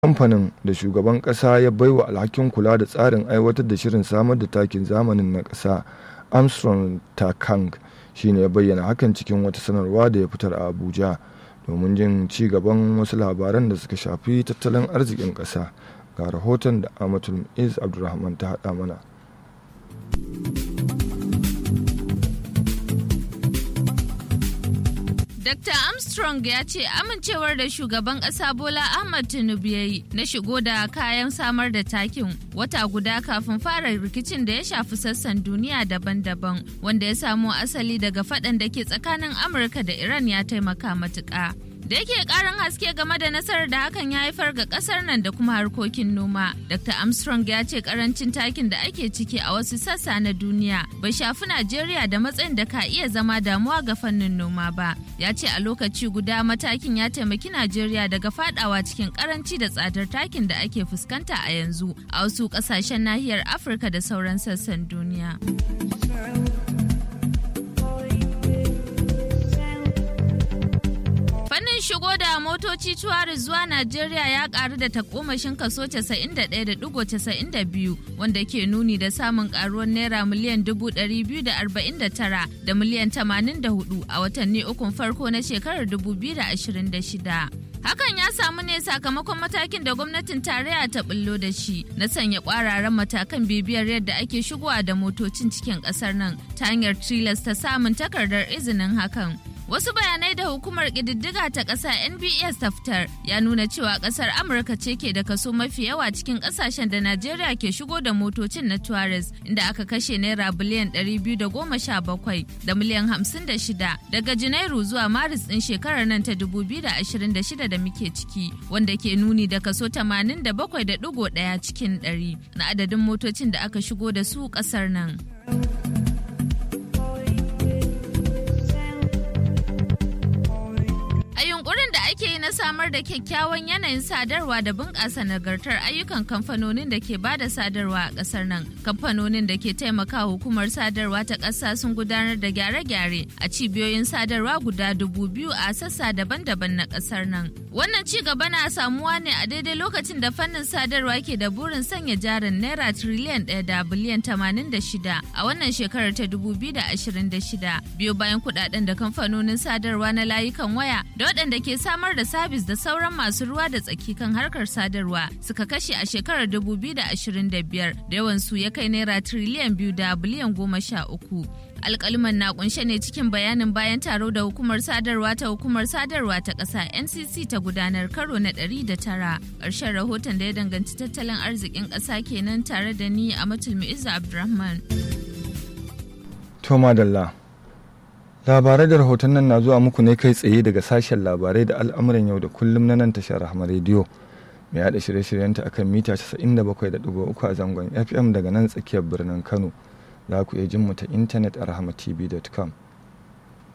kamfanin da shugaban kasa ya baiwa alhakin kula da tsarin aiwatar da shirin samar da takin zamanin na kasa armstrong takang shine ya bayyana hakan cikin wata sanarwa da ya fitar a abuja domin jin ci gaban wasu labaran da suka shafi tattalin arzikin kasa ga rahoton da amatul is abdulrahman ta haɗa mana Dr. Armstrong ya ce amincewar da shugaban ƙasa Bola Ahmad Tinubu ya yi na shigo da kayan samar da takin wata guda kafin fara rikicin da ya shafi sassan duniya daban-daban wanda ya samo asali daga faɗan da ke tsakanin Amurka da Iran ya taimaka matuƙa. da yake karin haske game da nasarar da hakan ya haifar ga kasar nan da kuma harkokin noma dr armstrong ya ce karancin takin da ake ciki a wasu sassa na duniya bai shafi najeriya da matsayin da ka iya zama damuwa ga fannin noma ba ya ce a lokaci guda matakin ya taimaki najeriya daga fadawa cikin karanci da tsadar takin da ake fuskanta a yanzu a wasu kasashen nahiyar afirka da sauran sassan duniya. shigo da motoci tuwari zuwa Najeriya ya karu da takomashin kaso 91.92 wanda ke nuni da samun karuwar naira miliyan 249 da miliyan 84 a watanni ukun farko na shekarar 2026. Hakan ya samu ne sakamakon matakin da gwamnatin tarayya ta bullo da shi na sanya kwararan matakan bibiyar yadda ake shigowa da motocin cikin kasar nan ta hanyar tilasta samun takardar izinin hakan. Wasu bayanai da hukumar ƙididdiga ta ƙasa NBS ta fitar ya nuna cewa ƙasar Amurka ce ke da kaso mafi yawa cikin ƙasashen da Najeriya ke shigo da motocin na Tuarez inda aka kashe naira biliyan 217 da miliyan 56 daga Janairu zuwa Maris ɗin shekarar nan ta 2026 da muke ciki wanda ke nuni da kaso 87.1 cikin 100 na adadin motocin da aka shigo da su ƙasar nan. na samar da kyakkyawan yanayin sadarwa da bunƙasa nagartar ayyukan kamfanonin da ke bada sadarwa a ƙasar nan. Kamfanonin da ke taimaka hukumar sadarwa ta ƙasa sun gudanar da gyare-gyare a cibiyoyin sadarwa guda dubu biyu a sassa daban-daban na ƙasar nan. Wannan ci gaba na samuwa ne a daidai lokacin da fannin sadarwa ke da burin sanya jarin naira tiriliyan ɗaya da biliyan tamanin da shida a wannan shekarar ta dubu biyu da ashirin da shida biyu bayan kuɗaɗen da kamfanonin sadarwa na layukan waya da waɗanda ke samar da sabis da sauran masu ruwa da tsaki kan harkar sadarwa suka kashe a shekarar 2025 da yawan su ya kai naira triliyan biyu da biliyan goma sha uku. alkaliman na kunshe ne cikin bayanin bayan taro da hukumar sadarwa ta hukumar sadarwa ta ƙasa ncc ta gudanar karo na 109 ƙarshen rahoton da ya danganci tattalin arzikin ƙasa kenan tare da ni a matulmi izza abdulrahman Toma Dalla labarai da rahoton nan na zuwa muku ne kai tsaye daga sashen labarai da al'amuran yau da kullum na nan tashar rahama rediyo mai yada shirye-shiryenta akan mita 97.3 a zangon fm daga nan tsakiyar birnin kano za ku iya jin mu ta intanet a rahamatv.com